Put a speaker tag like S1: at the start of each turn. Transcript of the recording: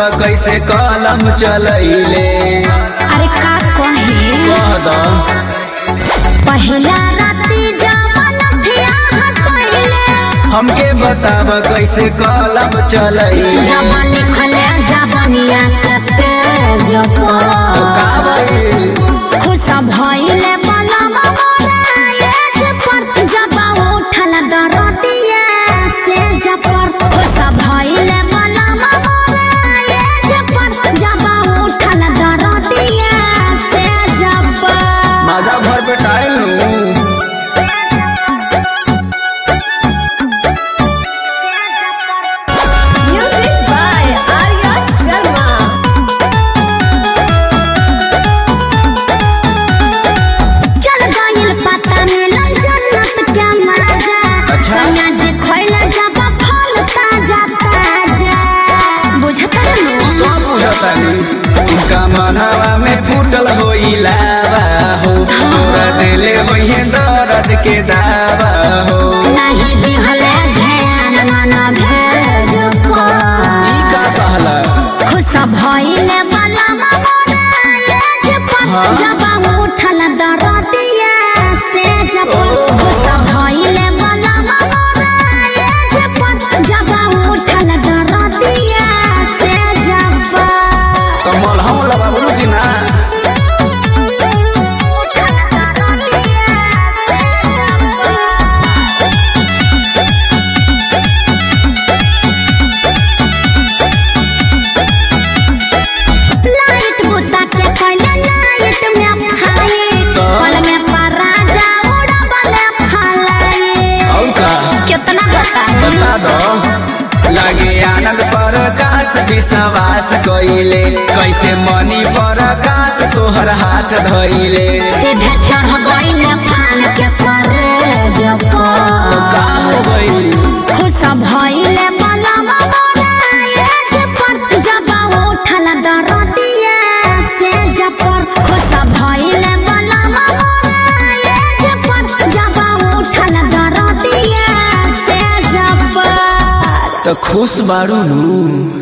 S1: कैसे कलम चलैले
S2: अरे का कहे
S1: कह द
S2: पहिला राती जवन थिया हटैले
S1: हमके बताब कैसे कलम चलैले
S2: जवन लिखले जवनिया के पेज
S1: तो
S2: पर
S1: का भइल
S2: खुश भइले बलम मोरा एज पर जब उठल दरदिया से जपर खुश भइले बलम मोरा एज पर जब उठल दरदिया से जपर
S1: माजा भर पे टाइल नु
S2: Music by Arya Sharma. चल गइल पता मिलल जन्नत के मजा
S1: अच्छा।
S2: सैया जे खइल जब फल ताजा ताजा बुझत रहनु
S1: सब बुझतानी उनका मनवा में फूटल होई लावा हो तोरा दिले होई दर्द के दावा हो
S2: नहीं दिहले ध्यान मन भेज पर
S1: ई का कहला
S2: खुश भइले बला मोरा एज पर
S1: हाँ।
S2: जब उठल दरदिया से जब खुश भइले बला मोरा एज पर जब उठल दरदिया से जब
S1: कमल हम लगाबलू कि ना
S2: उठल दरदिया से जब लाइट बुता के पहले लाइट में फाइट
S1: तो?
S2: पल में पराजा उड़बले फलाए
S1: और का
S2: कितना बताए
S1: बता दो लागे आनंद पर आकाश विश्वास कइले कैसे मनी पर आकाश तोहर हाथ धइले
S2: सीधे चढ़ गइल फान के करे जब
S1: तो का हो गइल
S2: खुश भइले बलम मोरा एज पर जब उठल दरदिया से जब खुश भइले बलम मोरा एज पर जब उठल दरदिया से जब
S1: तो खुश बारू नु